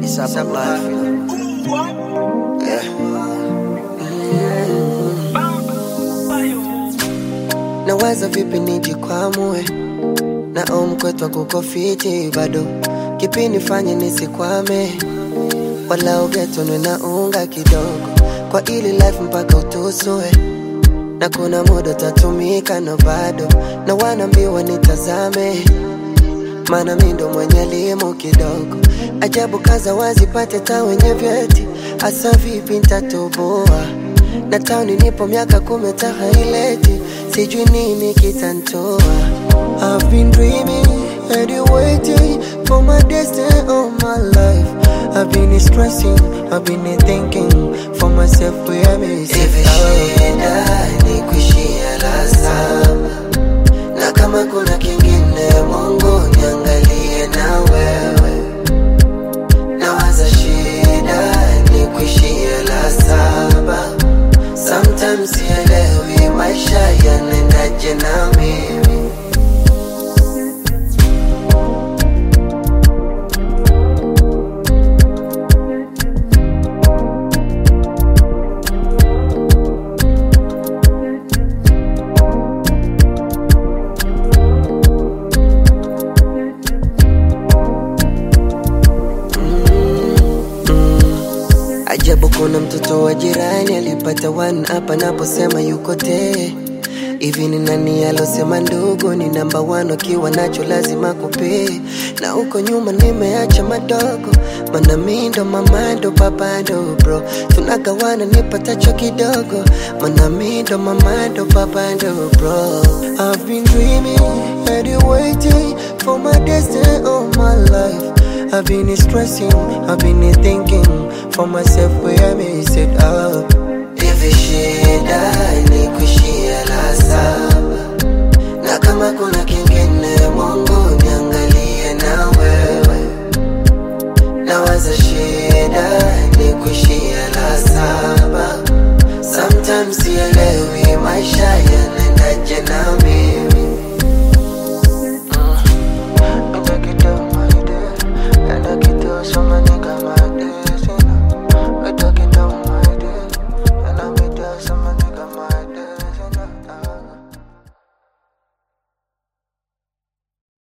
It's about life, you know. Yeah. Nawaza vipi nijikwamue na omkwetwa kuko fiti bado kipi nifanye nisikwame wala ugetonwe na unga kidogo kwa ili life mpaka utusue na kuna muda utatumika na bado na wanaambiwa nitazame maana mi ndo mwenye elimu kidogo ajabu kaza wazipate ta wenye vyeti hasa vipi ntatoboa na tauni nipo miaka kumi ta haileti sijui nini kitantoa I've been dreaming and you waiting for my destiny all my life I've been stressing, I've been thinking for myself where me Hivi shida ni kuishia la saba, na kama kuna kingine, Mungu niangalie na wewe. Nawaza shida ni kuishia la saba, sometimes sielewi maisha yanaendaje na mimi. Ajabu kuna mtoto wa jirani alipata one hapa naposema yuko te hivi ni nani alosema ndugu ni namba one akiwa nacho lazima kupee na huko nyuma nimeacha madogo mana mi ndo mama ndo baba ndo bro tunagawana nipatacho kidogo mana mi ndo mama ndo baba ndo bro I've been dreaming and you waiting for my destiny all my life I've been stressing, I've been thinking for myself where I mess it up. Hivi shida ni kuishia la saba, na kama kuna kingine, Mungu niangalie na wewe. Nawaza shida ni kuishia la saba, sometimes sielewi maisha yanaendaje na mimi.